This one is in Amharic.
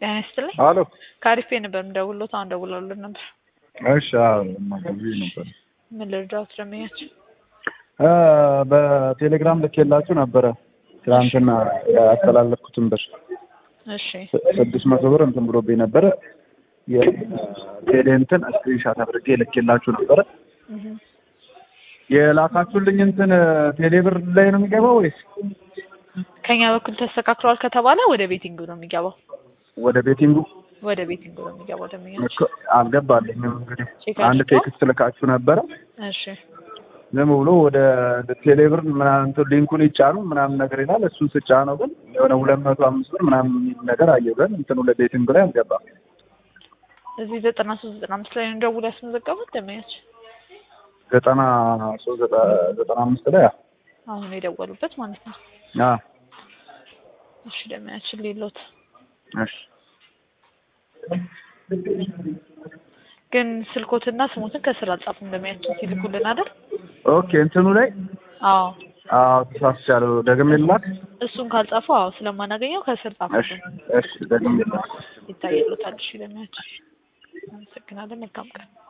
ጤና ይስጥልኝ። አሎ ከአሪፍ ነበር የምደውልዎት። አሁን ደውለውልን ነበር። እሺ አዎ ማገዝ ነበር ምን ልርዳዎት? ደንበኛችን እ በቴሌግራም ልኬላችሁ ነበረ ትናንትና ያስተላለፍኩትን ብር እሺ ስ- ስድስት መቶ ብር እንትን ብሎብኝ ነበረ የቴሌ እንትን ስክሪንሻት አድርጌ ልኬላችሁ ነበረ እህ። የላካችሁልኝ እንትን ቴሌ ብር ላይ ነው የሚገባው ወይስ ከኛ በኩል ተስተካክሏል ከተባለ ወደ ቤቲንግ ነው የሚገባው። ወደ ቤቲንጉ ወደ ቤቲንግ ነው የሚገባው ደንበኛችን። እኮ አልገባልኝም እንግዲህ ቼክ አንድ አድርገው? ቴክስት ልካችሁ ነበረ እሺ ዝም ብሎ ወደ ቴሌብር ምናምን እንትን ሊንኩን ይጫኑ ምናምን ነገር ይላል። እሱን ስጫነው ግን የሆነ ሁለት መቶ አምስት ብር ምናምን የሚል ነገር አየሁ። ግን እንትኑ ለቤቲንግ ላይ አልገባም። እዚህ ዘጠና ሶስት ዘጠና አምስት ላይ ነው ደውል ያስመዘገቡት ደንበኛችን። ዘጠና ሶስት ዘጠ- ዘጠና አምስት ላይ አ- አሁን የደወሉበት ማለት ነው። አ እሺ ደንበኛችን ሌሎት እሺ ግን ስልኮትና ስሞትን ከስር አልጻፉም ደንበኛችን ሲልኩልን አይደል? ኦኬ እንትኑ ላይ አዎ አዎ ተሳስቻለሁ። ደግሜ ልላክ። እሱን ካልጻፉ አዎ ስለማናገኘው ከስር እሺ ጻፉልን እሺ ደግሜ ልላክ። ይታየሉታል። እሺ ደንበኛችን አመሰግናለን። መልካም ቀን